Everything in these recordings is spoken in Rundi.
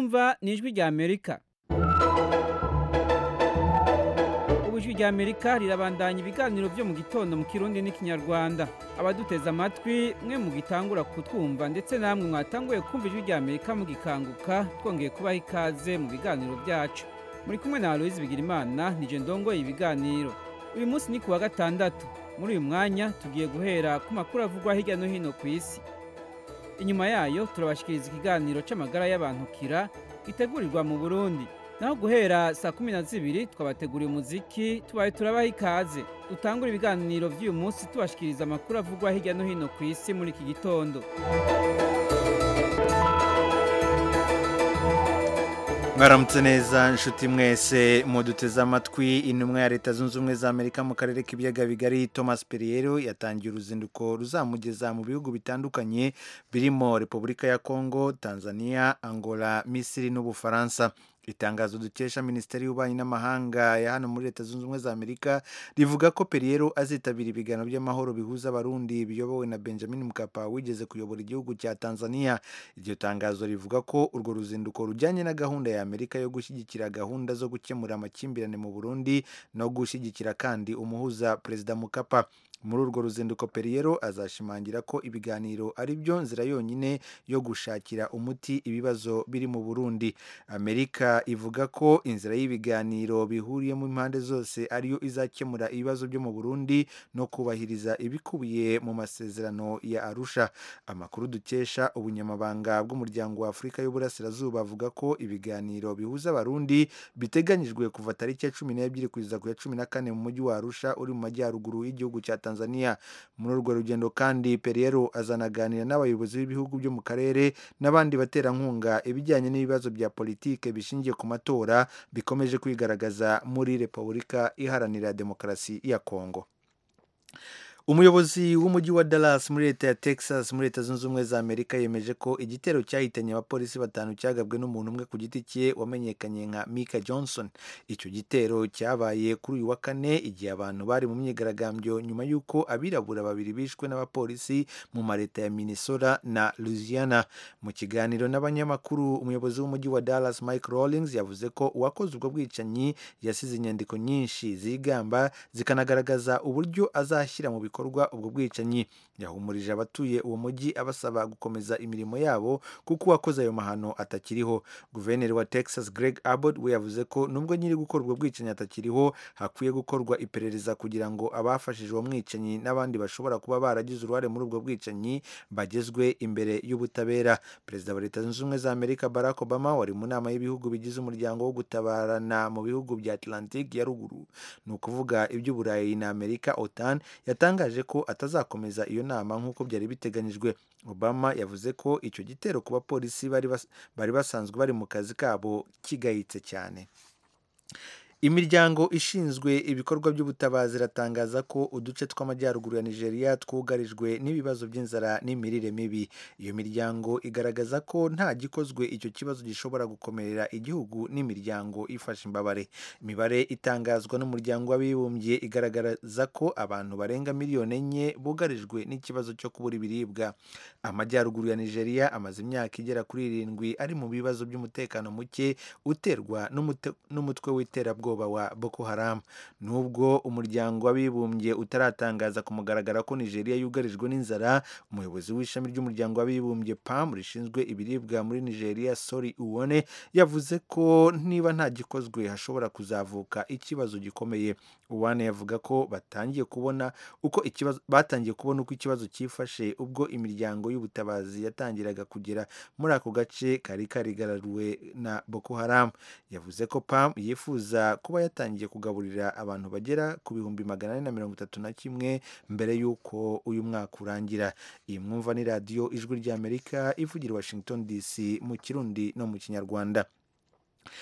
mwumva ni ijwi rya amerika ubu ijwi rya amerika rirabandanya ibiganiro byo mu gitondo mu kirundi n'ikinyarwanda abaduteze amatwi mwe mugitangura kutwumva ndetse namwe mwatanguye kumva ijwi rya amerika mugikanguka twongeye kubaha ikaze mu biganiro byacu muri kumwe na aloyizi bigirimana nije ndongoye ibiganiro uyu munsi ni ku wa gatandatu muri uyu mwanya tugiye guhera ku makuru avugwa hirya no hino ku isi inyuma yayo turabashikiriza ikiganiro c'amagara y'abantu kira gitegurirwa mu burundi naho guhera saa kumi na zibiri twabateguriye umuziki tubaye turabaha ikaze dutangura ibiganiro vy'uyu munsi tubashikiriza amakuru avugwa hirya no hino ku isi muri iki gitondo mwaramutse neza nshuti mwese muduteze amatwi intumwa ya leta zunze ubumwe za amerika mu karere k'ibiyaga bigari thomas periero yatangiye uruzinduko ruzamugeza mu bihugu bitandukanye birimo repubulika ya congo tanzania angola misiri n'ubufaransa itangazo dukesha minisiteri y'ububanyi n'amahanga ya hano muri leta zunze ubumwe za amerika rivuga ko periero azitabira ibiganiro by'amahoro bihuza abarundi biyobowe na benjamin mkapa wigeze kuyobora igihugu cya tanzania iryo tangazo rivuga ko urwo ruzinduko rujyanye na gahunda ya amerika yo gushyigikira gahunda zo gukemura amakimbirane mu burundi no gushyigikira kandi umuhuza perezida mukapa muri urwo ruzinduko periero azashimangira ko ibiganiro ari byo nzira yonyine yo gushakira umuti ibibazo biri mu burundi amerika ivuga ko inzira y'ibiganiro bihuriyemo impande zose ariyo izakemura ibibazo byo mu burundi no kubahiriza ibikubiye mu masezerano ya arusha amakuru dukesha ubunyamabanga bw'umuryango wa afurika y'uburasirazuba avuga ko ibiganiro bihuza abarundi biteganyijwe kuva tariki ya cumi n'ebyiri kugeza ku ya cumi na kane mu mujyi wa arusha uri mu majyaruguru y'igihugu cya tanzania muri urwo rugendo kandi periero azanaganira n'abayobozi b'ibihugu byo mu karere n'abandi baterankunga ibijyanye n'ibibazo bya politike bishingiye ku matora bikomeje kwigaragaza muri repubulika iharanira demokarasi ya kongo umuyobozi w'umujyi wa Dallas muri leta ya Texas muri leta zunze ubumwe za Amerika yemeje ko igitero cyahitanye abapolisi batanu cyagabwe n'umuntu umwe ku giti cye wamenyekanye nka Mika Johnson icyo gitero cyabaye kuri uyu wa kane igihe abantu bari mu myigaragambyo nyuma y'uko abirabura babiri bishwe n'abapolisi mu mareta ya Minnesota na Louisiana mu kiganiro n'abanyamakuru umuyobozi w'umujyi wa Dallas Mike Rawlings yavuze ko uwakoze ubwo bwicanyi yasize inyandiko nyinshi zigamba zikanagaragaza uburyo azashyira mu bikorwa bikorwa ubwo bwicanyi yahumurije abatuye uwo mujyi abasaba gukomeza imirimo yabo kuko uwakoze ayo mahano atakiriho guverineri wa texas greg abbott we yavuze ko nubwo nyiri gukora ubwo bwicanyi atakiriho hakwiye gukorwa iperereza kugira ngo abafashije uwo mwicanyi n'abandi bashobora kuba baragize uruhare muri ubwo bwicanyi bagezwe imbere y'ubutabera perezida wa leta zunze ubumwe za amerika barack obama wari mu nama y'ibihugu bigize umuryango wo gutabarana mu bihugu bya atlantic ya ruguru ni ukuvuga iby'uburayi na amerika otan yatangaje yatangaje ko atazakomeza iyo nama nk'uko byari biteganyijwe obama yavuze ko icyo gitero ku bapolisi bari basanzwe bari mu kazi kabo kigayitse cyane imiryango ishinzwe ibikorwa by'ubutabazi iratangaza ko uduce tw'amajyaruguru ya nigeria twugarijwe n'ibibazo by'inzara n'imirire mibi iyo miryango igaragaza ko nta gikozwe icyo kibazo gishobora gukomerera igihugu n'imiryango ifasha imbabare imibare itangazwa n'umuryango w'abibumbye igaragaza ko abantu barenga miliyoni enye bugarijwe n'ikibazo cyo kubura ibiribwa amajyaruguru ya nigeria amaze imyaka igera kuri irindwi ari mu bibazo by'umutekano muke uterwa n'umutwe w'iterabwoba wa Boko Haram nubwo umuryango w'abibumbye utaratangaza ku mugaragaro ko Nigeria yugarijwe n'inzara umuyobozi w'ishami ry'umuryango w'abibumbye PAM rishinzwe ibiribwa muri Nigeria Sori Uwone yavuze ko niba nta gikozwe hashobora kuzavuka ikibazo gikomeye Uwane yavuga ko batangiye kubona uko ikibazo batangiye kubona uko ikibazo cyifashe ubwo imiryango y'ubutabazi yatangiraga kugera muri ako gace kari karigararuwe na Boko Haram yavuze ko PAM yifuza kuba yatangiye kugaburira abantu bagera ku bihumbi magana ane na mirongo itatu na kimwe mbere y'uko uyu mwaka urangira iyi mwumva ni radiyo ijwi ry'amerika ivugira washington dc mu kirundi no mu kinyarwanda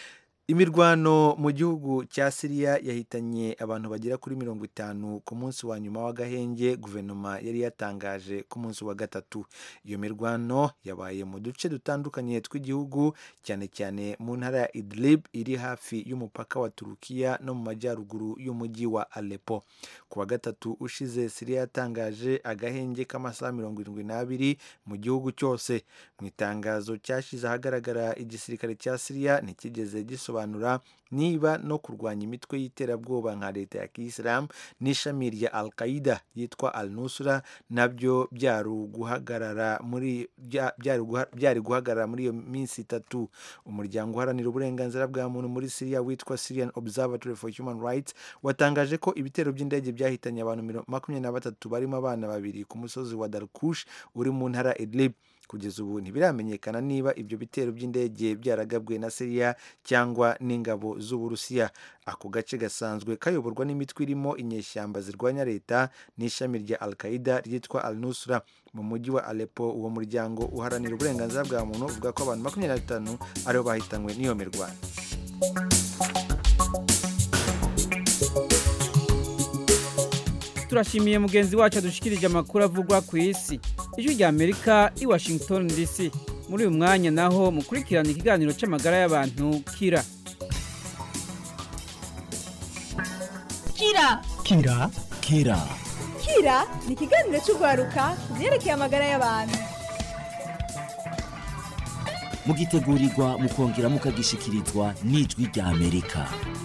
imirwano mu gihugu cya siriya yahitanye abantu bagera kuri mirongo itanu ku munsi wa nyuma w'agahenge guverinoma yari yatangaje ku munsi wa gatatu iyo mirwano yabaye mu duce dutandukanye tw'igihugu cyane cyane mu ntara ya idlib iri hafi y'umupaka wa turukiya no mu majyaruguru y'umujyi wa alepo ku wa gatatu ushize siriya yatangaje agahenge k'amasaha mirongo irindwi n'abiri mu gihugu cyose mu itangazo cyashyize ahagaragara igisirikare cya siriya ntikigeze gisobanura niba no kurwanya imitwe y'iterabwoba nka leta ya kiyisilamu n'ishami rya al qaida yitwa al nusra nabyo byari guhagarara muri byari guhagarara muri iyo minsi itatu umuryango uharanira uburenganzira bwa muntu muri siriya witwa syrian observatory for human rights watangaje ko ibitero by'indege byahitanye abantu makumyabiri na batatu barimo abana babiri ku musozi wa darkush uri mu ntara idlib kugeza ubu ntibiramenyekana niba ibyo bitero by'indege byaragabwe na siriya cyangwa n'ingabo z'uburusiya ako gace gasanzwe kayoborwa n'imitwe irimo inyeshyamba zirwanya leta n'ishami rya al qaida ryitwa al nusra mu mujyi wa alepo uwo muryango uharanira uburenganzira bwa muntu uvuga ko abantu makumyabiri na batanu aribo bahitanywe n'iyo mirwano turashimiye mugenzi wacu adushikirije amakuru avugwa ku isi ijwi rya amerika i washington dc muri uyu mwanya naho mukurikirana ikiganiro cy'amagara y'abantu kira kira kira kira kira ni ikiganiro cy'urwaruka ku byerekeye amagara y'abantu mugitegurirwa mukongera mukagishikirizwa n'ijwi rya amerika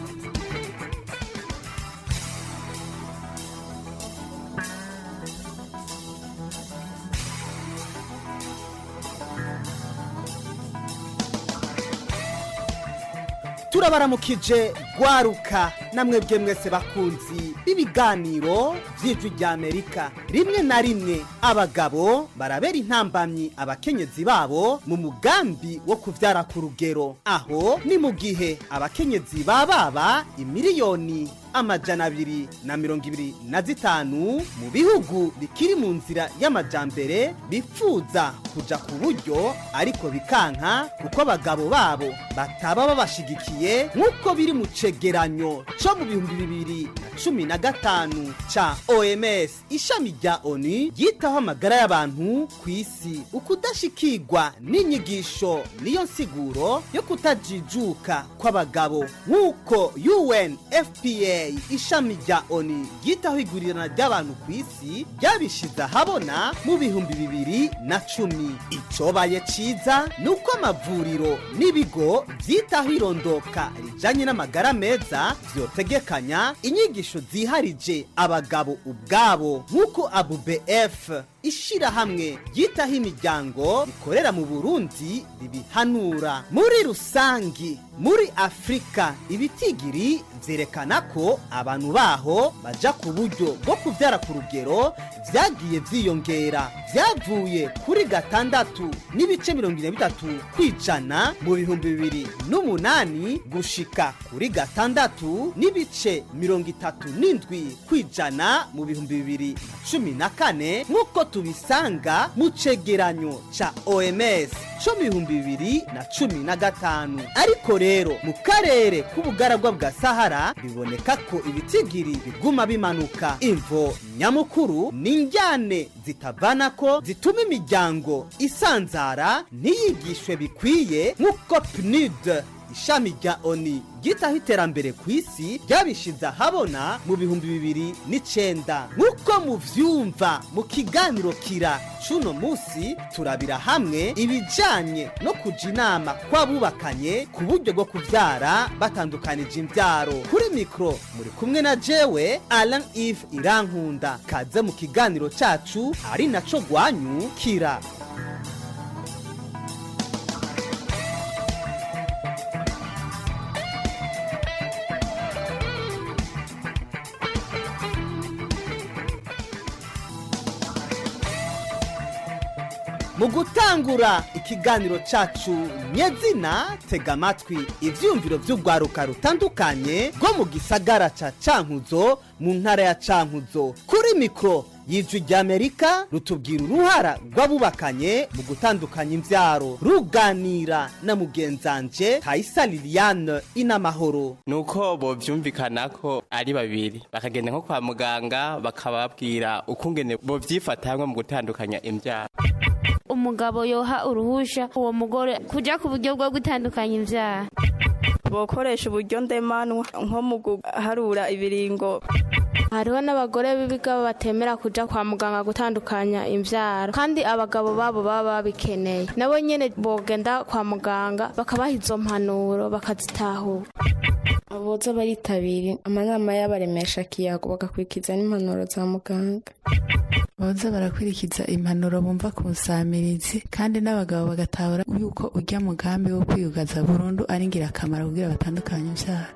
turabaramukije rwaruka namwe mwese bakunzi b'ibiganiro by'ijwi rya amerika rimwe na rimwe abagabo barabera intambamyi abakenyezi babo mu mugambi wo kubyara ku rugero aho ni mu gihe abakenyezi bababa imiliyoni amajana abiri na mirongo ibiri na zitanu mu bihugu bikiri mu nzira y'amajambere bifuza kuja ku buryo ariko bikanka kuko abagabo babo bataba babashigikiye nk'uko biri mu cegeranyo co mu bihumbi bibiri na cumi na gatanu ca oms ishami rya onu ryitaho amagara y'abantu ku isi ukudashikirwa n'inyigisho niyo nsiguro yo kutajijuka kw'abagabo nk'uko unfpa ishami rya oni ryitaho igurirana ry'abantu ku isi ryabishize ahabona mu bihumbi bibiri na cumi icobaye ciza ni uko amavuriro n'ibigo byitaho irondoka rijanye n'amagara meza vyotegekanya inyigisho ziharije abagabo ubwabo nk'uko abubf ishirahamwe ryitaho imiryango rikorera mu burundi ribihanura muri rusangi muri afurika ibitigiri vyerekana ko abantu baho baja ku buryo bwo kuvyara ku rugero vyagiye vyiyongera vyavuye kuri gatandatu n'ibice mirongo ine bitatu kwijana mu bihumbi bibiri n'umunani gushika kuri gatandatu n'ibice mirongo itatu n'indwi kwijana mu bihumbi bibiri na cumi na kane nk'uko tubisanga mu cegeranyo ca oms co mu bihumbi bibiri na cumi na gatanu ariko rero mu karere k'ubugaragwa bwa sahara biboneka ko ibitigiri biguma bimanuka imvo nyamukuru ni injyane zitavana ko zituma imiryango isanzara ntiyigishwe bikwiye nk'uko pnud ishami rya oni ryitaho iterambere ku isi ryabishize ahabona mu bihumbi bibiri n'icenda nk'uko muvyumva mu kiganiro kira cuno musi turabira hamwe ibijanye no kuja inama kw'abubakanye ku buryo bwo kuvyara batandukanije imvyaro kuri mikro muri kumwe na jewe alan eve irankunda kaze mu kiganiro cacu ari naco gwanyu kira mu gutangura ikiganiro cacu nyezina tega amatwi ivyumviro vy'urwaruka rutandukanye rwo mu gisagara ca cankuzo mu ntara ya cankuzo kuri mikoro y'ijwi ry'amerika rutubwira uruhara rw'abubakanye mu gutandukanya imvyaro ruganira na mugenzanje tayisa liliane inamahoro nuko bovyumvikana ko ari babiri bakagenda nko kwa muganga bakababwira ukungene bovyifata hamwe mu gutandukanya imvyaro umugabo yoha uruhusha uwo mugore kuja ku buryo bwo gutandukanya imvyaro bokoresha uburyo ndemanwa nko mu guharura ibiringo hariho n'abagore b'ibiga batemera kuja kwa muganga gutandukanya imvyaro kandi abagabo babo baba babikeneye nabo nyene bogenda kwa muganga bakabaha izo mpanuro bakazitahura boza baritabira amanama y'abaremesha kiyago bagakurikiza n'impanuro za muganga boza barakurikiza impanuro bumva ku nsamirizi kandi n'abagabo bagatahura yuko ujya mugambi wo kwiyugaza burundu ari ingirakamaro kugira batandukanye imvyaro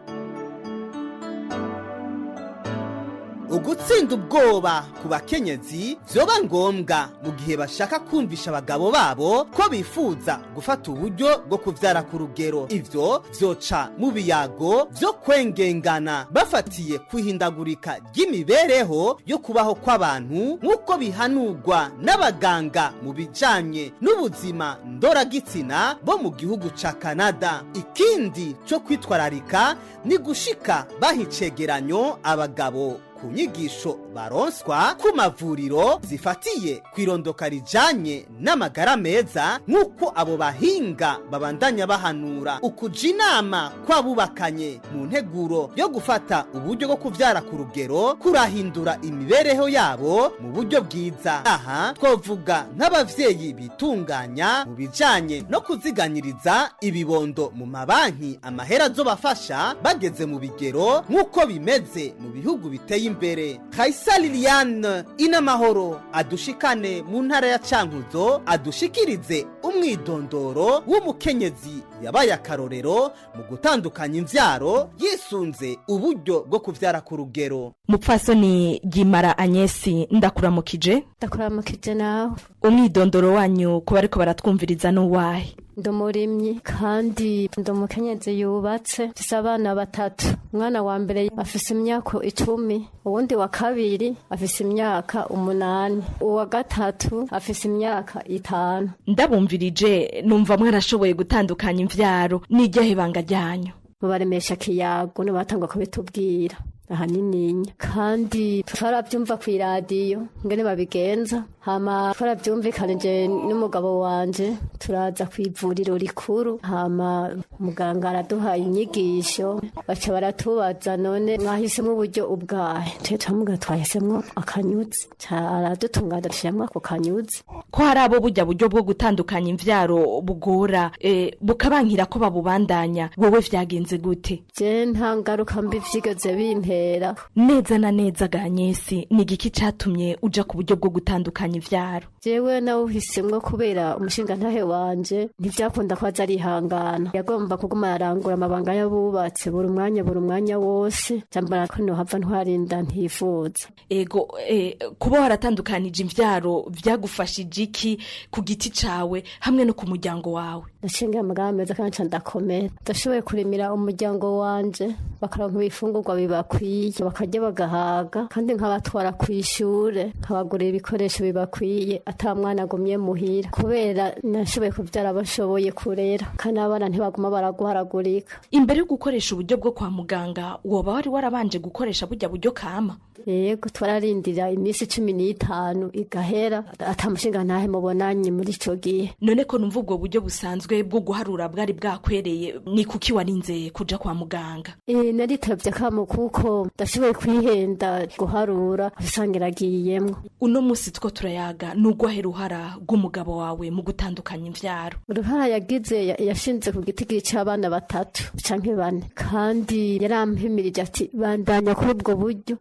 ugutsinda ubwoba ku bakenyezi vyoba ngombwa mu gihe bashaka kumvisha abagabo babo ko bifuza gufata uburyo bwo kuvyara ku rugero ivyo vyoca mu biyago vyo kwengengana bafatiye kwihindagurika ry'imibereho yo kubaho kw'abantu nk'uko bihanurwa n'abaganga mu bijanye n'ubuzima ndoragitsina bo mu gihugu ca kanada ikindi co kwitwararika ni gushika baha icegeranyo abagabo ku nyigisho baronswa ku mavuriro zifatiye ku irondoka rijanye n'amagara meza nk'uko abo bahinga babandanya bahanura ukuja inama kw'abubakanye mu nteguro yo gufata uburyo bwo kuvyara ku rugero kurahindura imibereho yabo mu buryo bwiza aha twovuga nk'abavyeyi bitunganya mu bijanye no kuziganyiriza ibibondo mu mabanki amahera azobafasha bageze mu bigero nk'uko bimeze mu bihugu biteye imbere kaisa liliane inamahoro adushikane mu ntara ya cankuzo adushikirize umwidondoro w'umukenyezi yabaye akarorero mu gutandukanya imvyaro yisunze uburyo bwo kuvyara ku rugero mupfasoni gimara anyesi ndakuramukije ndakuramukije nawe umwidondoro wanyu kuba ariko baratwumviriza n'uwahe ndi umurimyi kandi ndi umukenyezi yubatse mfise abana batatu umwana wa mbere afise imyaka icumi uwundi wa kabiri afise imyaka umunani uwa gatatu afise imyaka itanu ndabumvirije numva mwarashoboye gutandukanya imvyaro n'iryahe banga ryanyu mubaremesha kiyago nibatangwa kubitubwira ahanininya kandi twarabyumva ku iradiyo ngene babigenza hama twarabyumvikanije n'umugabo wanje turaza ku ivuriro rikuru hama muganga araduha inyigisho baca baratubaza none mwahisemo uburyo ubwahe twe turamuga twahisemo akanyuzi aradutungana dushyiramo ako kanyuzi ko hari abo burya buryo bwo gutandukanya imvyaro bugora eh, bukabankira ko babubandanya wowe vyagenze gute je nta ngaruka mbi vyigeze bintera neza na neza ganyesi ni igiki catumye uja ku buryo bwo gutandukanya ivyaro jewe nawuhisemwo kubera umushinga ntahe wanje ntivyakunda ko aza arihangana yagomba kuguma arangura amabanga y'abubatse buri umwanya buri umwanya wose jambara ko nohava ntwarinda ntifuza ego eh, kuba waratandukanije imvyaro vyagufashije iki ku giti cawe hamwe no ku muryango wawe ndacinga amagara meza kandi nca ndakomera ndashoboye kurimira umuryango wanje bakaronka ibifungurwa bibakwiye bakarya bagahaga kandi nkabatwara ku ishure nkabagurira ibikoresho bibakwiye ata mwana agumye muhira kubera nashoboye kuvyara bashoboye kurera kandi abana ntibaguma baraguharagurika imbere yo gukoresha uburyo bwo kwa muganga woba wari warabanje gukoresha burya buryo kama yego twararindira iminsi cumi n'itanu igahera ata mushinga ntahe mubonanye muri ico gihe none ko numva ubwo buryo busanzwe bwo guharura bwari bwakwereye ni kuki warinze kuja kwa muganga e, naritavye akamo kuko ndashoboye kwihenda guharura usanga iragiyemwo uno musi two turayaga nugwahe ruhara rw'umugabo wawe mu gutandukanya imvyaro uruhara yagize ya- yashinze ku giti c'abana batatu canke bane kandi yarampimirije ati bandanya kuri ubwo buryo niba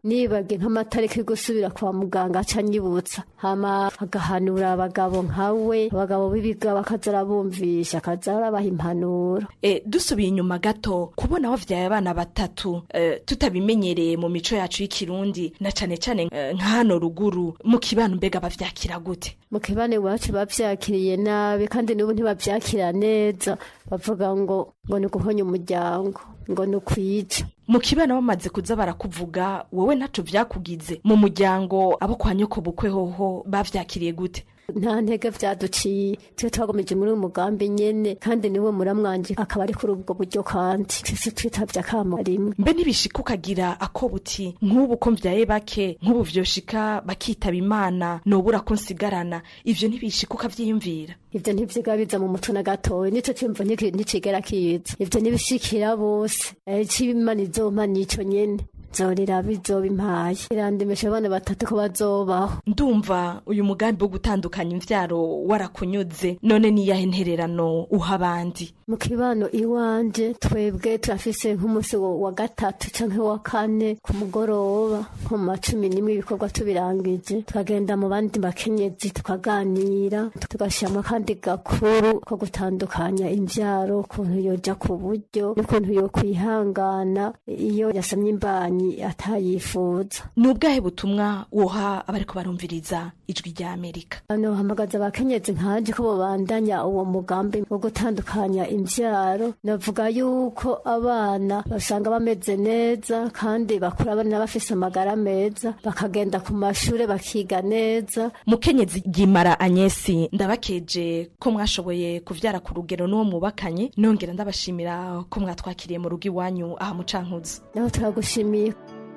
nibagiye nk'amatariki yo gusubira kwa muganga aca anyibutsa hama agahanura abagabo nkawe abagabo b'ibiga bakaza arabumvisha akaza arabaha impanuro E, dusubiye inyuma gato kubona wavyaye abana batatu e, tutabimenyereye mu mico yacu y'ikirundi na cane cane e, nka hano ruguru mu kibano mbega bavyakira gute mu kibane iwacu bavyakiriye nabi kandi n'ubu ntibavyakira neza bavuga ngo ngo ni uguhonya umuryango ngo ni ukwica mu kibano bamaze kuza barakuvuga wowe ntaco vyakugize mu muryango abo kwa nyoko bukwe hoho bavyakiriye gute nta ntege vyaduciye twe twagomeje muri uyu mugambi nyene kandi niwe muramwanje akaba ari kuri ubwo buryo kandi twese twitavye akamo rimwe mbe ntibishika ukagira ako buti nk'ubu ko mvyaye bake nk'ubu vyoshika bakitaba imana nobura ko nsigarana ivyo ntibishika ukavyiyumvira ivyo ntivyiga biza mu muco na gatoya nico cimvo ntiki- nticigera kiza ivyo nibishikira bose Eh, ic'imana izompa nico nyene zorera bizoba impaye irandemesha abana batatu ko bazobaho ndumva uyu mugambi wo gutandukanya imvyaro warakunyuze none niyahe ntererano uha abandi mu kibano iwanje twebwe turafise nk'umunsi wa wa gatatu canke wa kane ku mugoroba nko mu macumi n'imwe ibikorwa tubirangije tukagenda mu bandi bakenyezi tukaganira tugashiramwo akandi gakuru ko gutandukanya imvyaro ukuntu yoja ku buryo n'ukuntu yo kwihangana iyo yasamye imbanyi atayifuza ni ubwahe butumwa woha abariko barumviriza ijwi rya amerika hano hamagaza abakenyezi nkanje ko babandanya uwo mugambi wo gutandukanya imvyaro navuga yuko abana basanga bameze neza kandi bakura abana bafise amagara meza bakagenda ku mashure bakiga neza mukenyezi gimara anyesi ndabakeje ko mwashoboye kuvyara ku rugero n'uwo mubakanye nongera ndabashimira ko mwatwakiriye mu rugo iwanyu aha mu cankuzo naho turagushimiye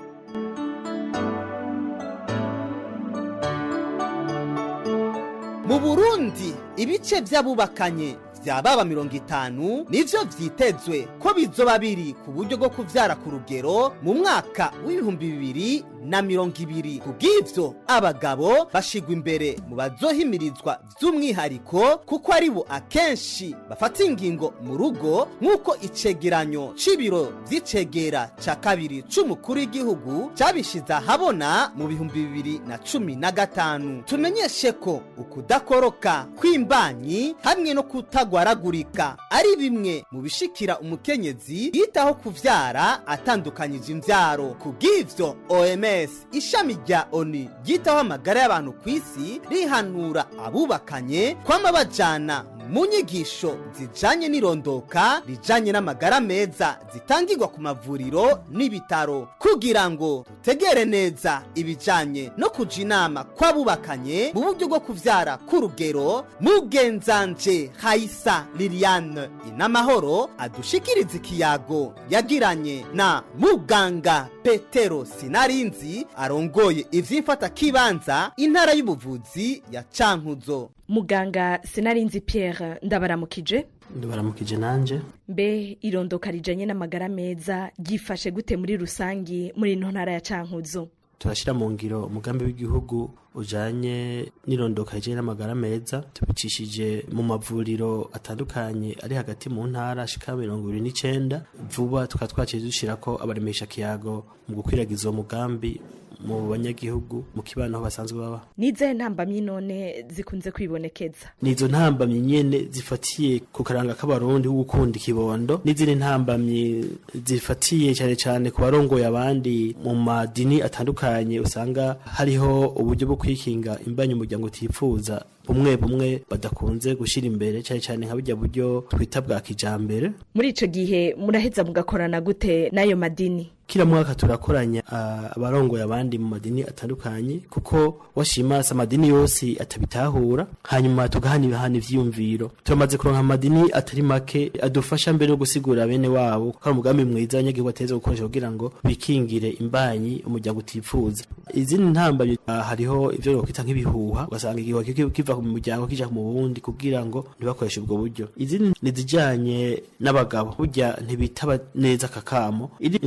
mu burundi ibice by'abubakanye vya baba mirongo itanu nivyo vyitezwe ko bizoba biri ku buryo bwo kuvyara ku rugero mu mwaka w'ibihumbi bibiri na mirongo ibiri kubw'ivyo abagabo bashigwa imbere mu bazohimirizwa vy'umwihariko kuko ari bo akenshi bafata ingingo mu rugo nk'uko icegeranyo c'ibiro vy'icegera ca kabiri c'umukuru w'igihugu cabishize ahabona mu bihumbi bibiri na cumi na gatanu tumenyeshe ko ukudakoroka kw'imbanyi hamwe no kutagwaragurika ari bimwe mu bishikira umukenyezi yitaho kuvyara atandukanyije imvyaro kubw'ivyo oms ishami rya oni ryitaho amagara y'abantu ku isi rihanura abubakanye kwama bajana mu nyigisho zijanye n'irondoka rijanye n'amagara meza zitangirwa ku mavuriro n'ibitaro kugira ngo dutegere neza ibijanye no kuja inama kw'abubakanye mu buryo bwo kuvyara ku rugero mugenzanje hayisa liliane inamahoro adushikiriza ikiyago yagiranye na muganga petero sinarinzi arongoye ivy'imfata kibanza intara y'ubuvuzi ya cankuzo muganga sinarinzi pierre ndabaramukije ndabaramukije nanje mbe irondoka rijanye n'amagara meza ryifashe gute muri rusangi muri ino ntara ya cankuzo turashyira mu ngiro umugambi w'igihugu ujanye n'irondoka rijanye n'amagara meza tubicishije mu mavuriro atandukanye ari hagati mu ntara ashika mirongo ibiri n'icenda vuba tukaba twaciye dushirako abaremesha kiyago mu gukwiragiza uwo mugambi mu banyagihugu mu kibano aho basanzwe baba nize ntambamyi none zikunze kwibonekeza nizo ntambamyi nyene zifatiye ku karanga k'abarundi wo gukunda ikibondo n'izindi ntambamyi zifatiye cyane cyane ku barongoye abandi mu madini atandukanye usanga hariho uburyo bwo kwikinga imbanyi umuryango utifuza bumwe bumwe badakunze gushyira imbere cyane cyane nka burya buryo twita bwa kijambere muri ico gihe muraheza mugakorana gute n'ayo madini kila mwaka turakoranya uh, abarongoye abandi mu madini atandukanye kuko washimasa amadini yose atabitahura hanyuma tugahanibahana ivyiyumviro turamaze kuronka amadini atari make adufasha mbere no gusigura bene wabo ko ari umugambi mwiza abanyagihugu bateza gukoresha kugira ngo bikingire imbanyi umuryango utifuza izindi ntambamyi uh, hariho ivyo nokwita nk'ibihuha ugasanga igihuha kiva mu muryango kija mu wundi kugira ngo ntibakoreshe ubwo buryo izindi nizijanye n'abagabo burya ntibitaba neza kakamo iri intambamyi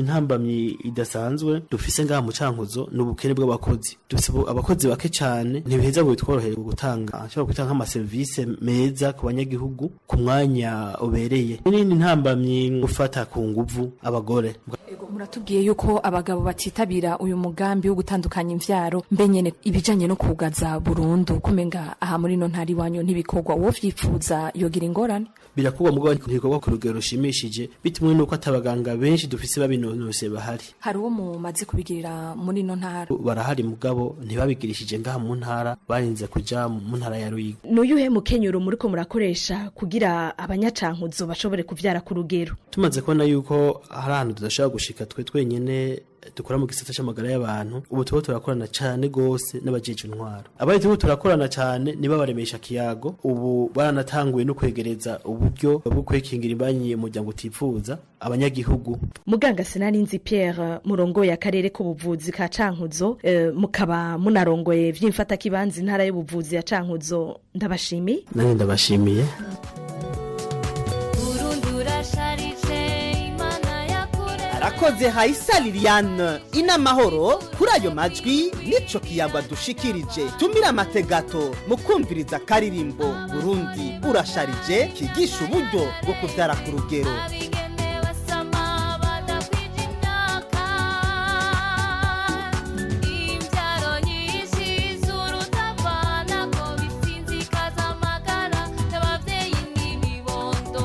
intambamyi idasanzwe dufise ngaha mu cankuzo ni ubukene bw'abakozi dufise ubu- abakozi bake cane ntibiheza ngo bitworohere gutanga ashobora gutanga nk'amaserivisi meza ku banyagihugu ku mwanya ubereye n'indi ntambamyi gufata ku nguvu abagore muratubwiye yuko abagabo batitabira uyu mugambi wo gutandukanya imvyaro mbe nyene ibijanye no kugaza burundu kumenga aha muri no ntari wanyu ntibikorwa uwo vyifuza yogira ingorane birakorwa mugabo ntibikorwa ku rugero rushimishije bitewe n'uko atabaganga benshi dufise babinonose bahari hari uwo mumaze kubigirira muri no ntara barahari mugabo ntibabigirishije ngaha mu ntara barinze kuja mu ntara ya Ruyigi n'uyuhe mukenyero muriko murakoresha kugira abanyacankuzo bashobore kuvyara ku rugero tumaze kubona yuko hari ahantu tudashobora gushika twe twenyene dukora mu gisata c'amagara y'abantu ubu tuba turakorana cane gose n'abajeje intwaro abari turiko turakorana cane nibo baremesha kiyago ubu baranatanguye no kwegereza uburyo bwo kwekingira imbanyi umuryango utifuza abanyagihugu muganga sinarinzi pierre murongoye akarere k'ubuvuzi ka cankuzo eh, mukaba munarongoye vy'imfatakibanza intara y'ubuvuzi ya cankuzo ndabashimiye nanjye ndabashimiye arakoze hayisa liliane inamahoro kuri ayo majwi nico kiyagwa dushikirije tumira amategato mu kumviriza akaririmbo burundi urasharije kigisha uburyo bwo kubyara ku rugero imbyaro nyinshi z'urutavana ko bisinzikaza amagara y'ababyeyi n'ibibondo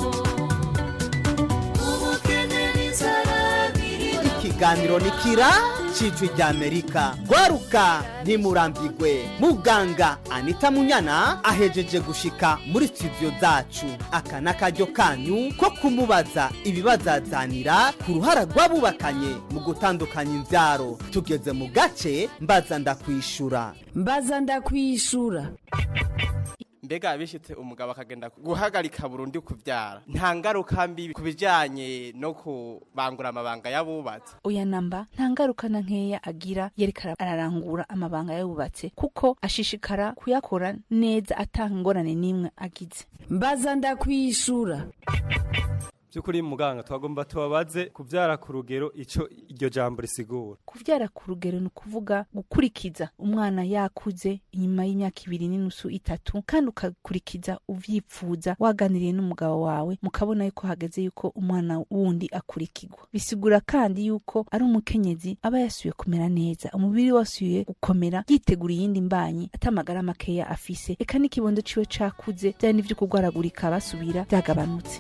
ubukene n'inzara biri ikiganiro ni kira cijwi rya amerika gwaruka ntimurambigwe muganga anita munyana ahejeje gushika muri studio zacu aka n'akaryo kanyu ko kumubaza ibibazazanira ku ruhara rw'abubakanye mu gutandukanya imbyaro tugeze mu gace mbaza ndakwishura mbaza ndakwishura mbega bishitse umugabo akagenda guhagarika burundu kuvyara nta ngaruka mbi ku bijanye no kubangura amabanga y'abubatse oya namba nta ngaruka na nkeya agira yerekana ararangura amabanga yubatse kuko ashishikara kuyakora neza atanga ingorane n'imwe agize mbaza ndakwishura by'ukuri muganga twagomba tubabaze kubyara ku rugero icyo iryo jambo risigura kuvyara ku rugero ni ukuvuga gukurikiza umwana yakuze inyuma y'imyaka ibiri n'inusu itatu kandi ukakurikiza uvyipfuza waganiriye n'umugabo wawe mukabona yuko hageze yuko umwana wundi akurikirwa bisigura kandi yuko ari umukenyezi aba yasuye kumera neza umubiri wasuye gukomera yitegura iyindi mbanyi atamagara makeya afise eka n'ikibondo ciwe cakuze vyari n'ivyo kugwaragurika basubira vyagabanutse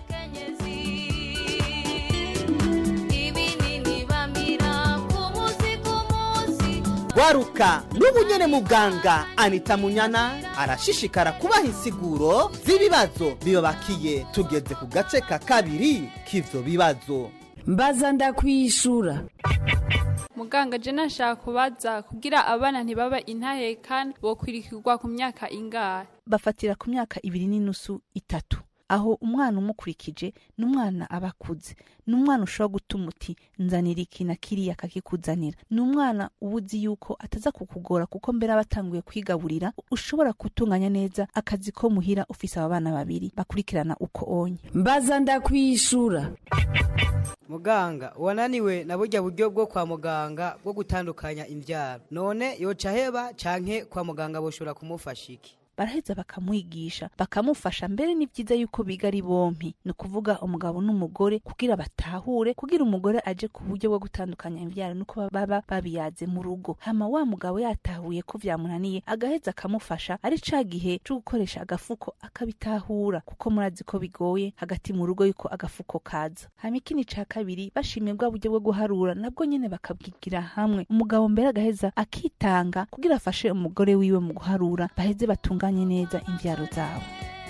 ibinini bambira ku munsi ku munsi gwaruka n'ubu nyene muganga anita munyana arashishikara kubaha insiguro z'ibibazo bibabakiye tugeze ku gace ka kabiri k'ivyo bibazo mbaza ndakwishura muganga je nashaka kubaza kugira abana ntibaba intahekana bokwirikirwa ku myaka ingahe bafatira ku myaka ibiri n'inusu itatu aho umwana umukurikije ni umwana aba akuze ni umwana ushobora gutuma uti nzanira iki na kiriya akakikuzanira ni umwana uba uzi yuko ataza kukugora kuko mbere aba atanguye kwigaburira ushobora gutunganya neza akazi ko muhira ufise aba bana babiri bakurikirana uko onye mbaza ndakwishura muganga wananiwe na burya buryo bwo kwa muganga bwo gutandukanya imbyaro none yoca heba canke kwa muganga boshobora kumufasha iki baraheza bakamwigisha bakamufasha mbere ni byiza yuko biga ari bompi ni ukuvuga umugabo n'umugore kugira batahure kugira umugore aje ku buryo bwo gutandukanya imbyaro nuko baba babiyaze mu rugo hama wa mugabo yatahuye ko vyamunaniye agaheza akamufasha ari ca gihe co gukoresha agafuko akabitahura kuko murazi ko bigoye hagati mu rugo yuko agafuko kaza hama ikindi ca kabiri bashimye bwa buryo bwo guharura nabwo nyene bakabwigira hamwe umugabo mbere agaheza akitanga kugira afashe umugore wiwe mu guharura baheze batunganye neza imvyaro zabo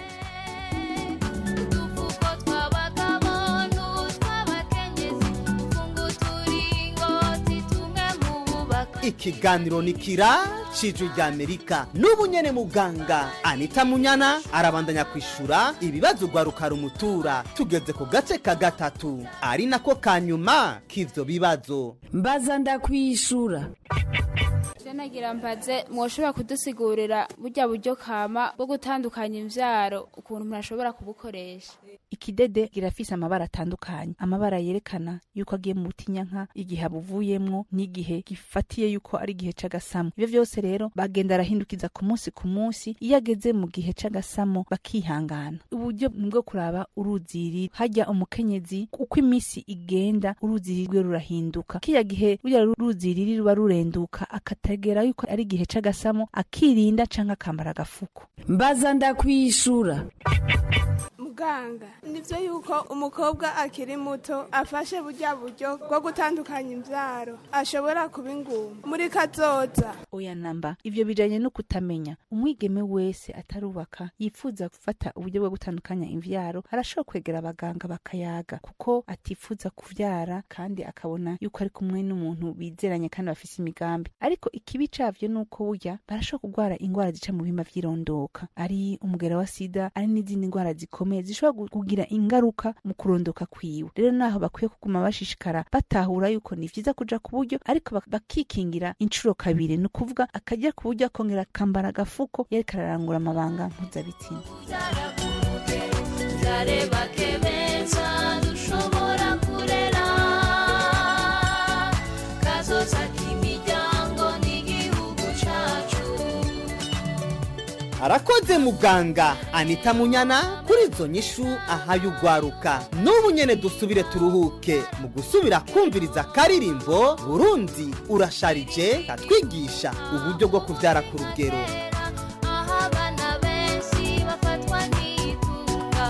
udufuko tw'abagabo n'utw'abakenyezi funga uturingoti tumwe mu bubaka ikiganiro ni kira cijwi rya amerika n'ubu nyene muganga anita munyana arabandanya kwishura ibibazo gwaruka rumutura tugeze ku gace ka gatatu ari nako ka nyuma k'ivyo bibazo mbaza ndakwishura nagira mbaze mwoshobora kudusigurira burya buryo kama bwo gutandukanya imvyaro ukuntu umuntu ashobora kubukoresha ikidede kirafise amabara atandukanye amabara yerekana yuko agiye mu butinyanka igihe abuvuyemwo n'igihe gifatiye yuko ari igihe c'agasamo ivyo vyose rero bagenda arahindukiza ku munsi ku munsi iyo ageze mu gihe c'agasamo bakihangana uburyo ni bwo kuraba uruziri hajya umukenyezi uko iminsi igenda uruziri rwe rurahinduka kiya gihe ruriya ruziri ruba rurenduka akategera yuko ari igihe c'agasamo akirinda canke akambara agafuko mbaza ndakwishura muganga nivyo yuko umukobwa akiri muto afashe burya buryo bwo gutandukanya imvyaro ashobora kuba ingumba muri kazoza oya namba ivyo bijanye no kutamenya umwigeme wese atarubaka yifuza gufata uburyo bwo gutandukanya imvyaro arashobora kwegera abaganga bakayaga kuko atifuza kuvyara kandi akabona yuko ari kumwe n'umuntu bizeranye kandi bafise imigambi ariko ikibi cavyo nuko burya barashobora kurwara ingwara zica mu bihimba vy'irondoka ari umugera wa sida ari n'izindi ngwara zikomeye zishobora kugira ingaruka mu kurondoka kwiwe rero naho bakwiye kuguma bashishikara batahura yuko ni vyiza kuja ku buryo ariko bak- bakikingira incuro kabiri ni ukuvuga akajya ku buryo akongera akambara agafuko yariko ararangura amabanga mpuzabitsina zareba kebeza dushobora kurera kazoza k'imiryango n'igihugu cacu arakoze muganga anita munyana kuri izo nyishu ahaye ugwaruka n'ubu nyene dusubire turuhuke mu gusubira kumviriza akaririmbo burundi urasharije katwigisha uburyo bwo kuvyara ku rugero aho abana benshi bafatwa n'itunga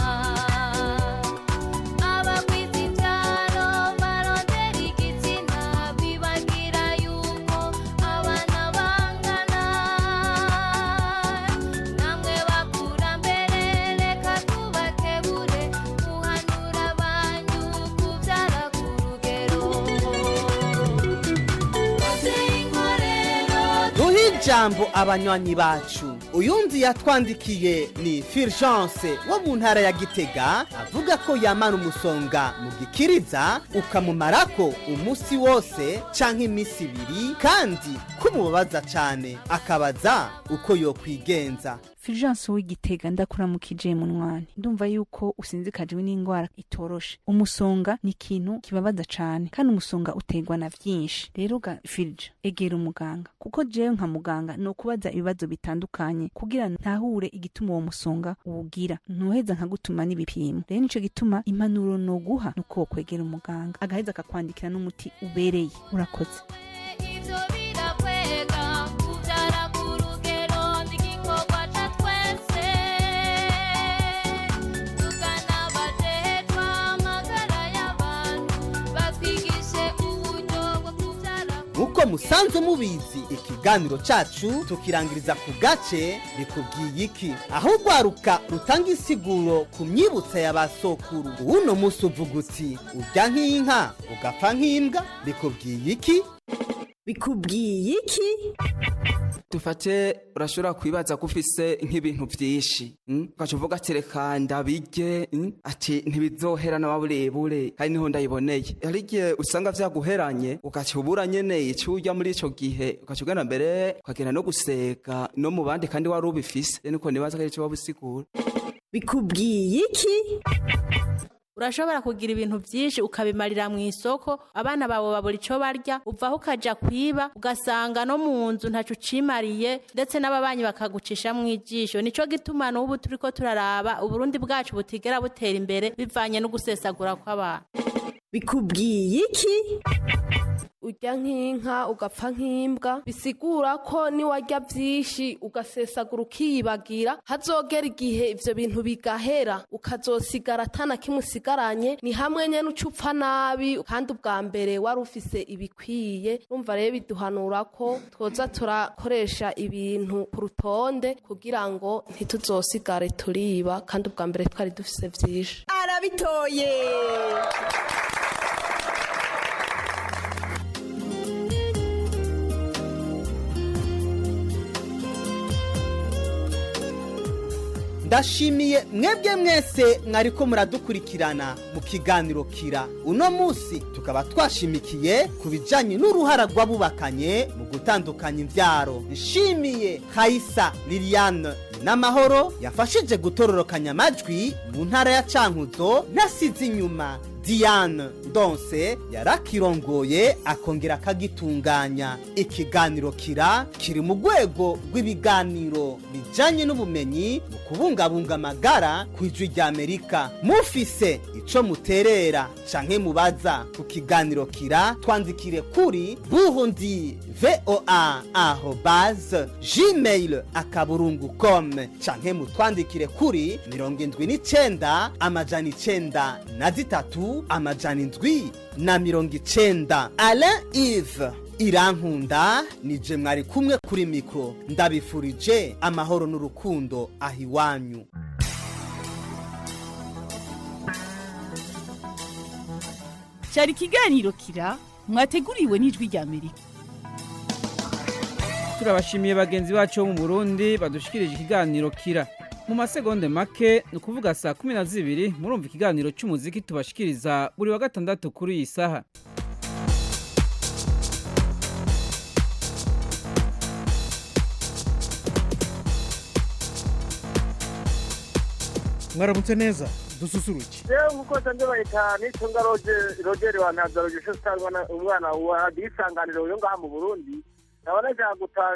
abagwiza ivyaro barondera igitsina bibagira yuko abana bangana namwe bakurambere reka tubakebure muhanura banyu kuvyara ku rugero Inkorero duhe ijambo abanywanyi bacu uyundi yatwandikiye ni fulgence wo mu ntara ya gitega avuga ko yamara umusonga mu gikiriza ukamumarako umunsi wose canke iminsi ibiri kandi kumubabaza cane akabaza uko yokwigenza fulgence w'igitega ndakuramukije munwani ndumva yuko usinzikajwe n'indwara itoroshe umusonga ni ikintu kibabaza cane kandi umusonga uterwa na vyinshi rero ga filge egera umuganga kuko jewe nka muganga ni ukubaza ibibazo bitandukanye kugira ntahure igituma uwo musonga uwugira ntuheza nkagutuma n'ibipimo rero nico gituma impanuro noguha ni uko wokwegera umuganga agaheza akakwandikira n'umuti ubereye urakoze ivyo birakwega kuvyara ku rugero n'igikorwa ca twese tugana abajejwe amagara y'abantu batwigishe uburyo bwo kuvyara nk'uko musanzwe mubizi ikiganiro cacu tukirangiriza ku gace bikubwiye iki aho ugwaruka rutanga insiguro ku myibutsa ya ba sokuru uwuno munsi uvuga uti urya nk'inka ugapfa nk'imbwa bikubwiye iki bikubwiye iki dufate urashobora kwibaza ko ufise nk'ibintu vyinshi mm? ugaca uvuga ati reka ndabirye mm? ati ntibizohera na burebure hari niho ndayiboneye hari igihe usanga vyaguheranye ugaca ubura nyene ico urya muri ico gihe ugaca ugenda mbere ukagenda no guseka no mu bandi kandi wari ubifise rero niko nibaza ko ari ico waba usigura bikubwiye iki urashobora kugira ibintu byinshi ukabimarira mu isoko abana bawe babura icyo barya uvaho ukaja kwiba ugasanga no mu nzu ntacyo ucimariye ndetse n'ababanyi bakagucisha mu ijisho nicyo gituma n'ubu turi ko turaraba uburundi bwacu butigera butera imbere bivanye no gusesagura kw'abantu bikubwiye iki urya nk'inka ugapfa nk'imbwa bisigura ko niwarya byinshi ugasesagura ukiyibagira hazogera igihe ivyo bintu bigahera ukazosigara atana kimwe usigaranye ni hamwe nyene uca upfa nabi kandi ubwa mbere wari ufise ibikwiye urumva rero biduhanura ko twoza turakoresha ibintu ku rutonde kugira ngo ntituzosigare turiba kandi ubwa mbere twari dufise vyinshi arabitoye ndashimiye mwebwe mwese mwariko muradukurikirana mu kiganiro kira uno munsi tukaba twashimikiye ku bijanye n'uruhara rw'abubakanye mu gutandukanya imvyaro nshimiye hayisa liliane n'amahoro yafashije gutororokanya amajwi mu ntara ya cankuzo ntasize inyuma diane ndonse yarakirongoye akongera akagitunganya ikiganiro kira kiri mu rwego rw'ibiganiro bijanye n'ubumenyi mu kubungabunga amagara ku ijwi rya amerika mufise ico muterera canke mubaza ku kiganiro kira twandikire kuri burundi voa arobase gmail akaburungu com canke mutwandikire kuri mirongo indwi n'icenda amajana icenda na zitatu amajana indwi na mirongo icenda alain ive irankunda nije mwari kumwe kuri mikro ndabifurije amahoro n'urukundo aho iwanyu cyari ikiganiro kira mwateguriwe n'ijwi rya amerika turabashimiye bagenzi bacu bo mu burundi badushikirije ikiganiro kira mu masegonde make ni ukuvuga saa kumi na zibiri murumva ikiganiro cy'umuziki tubashikiriza buri wa gatandatu kuri iyi saha mwaramutse neza dususuruke yewe nkuko nsanze bahita nitunga rogeri wa ntabwo usangwa umwana wa isanganiro yo ngaha mu burundi ndabona nshaka gutaha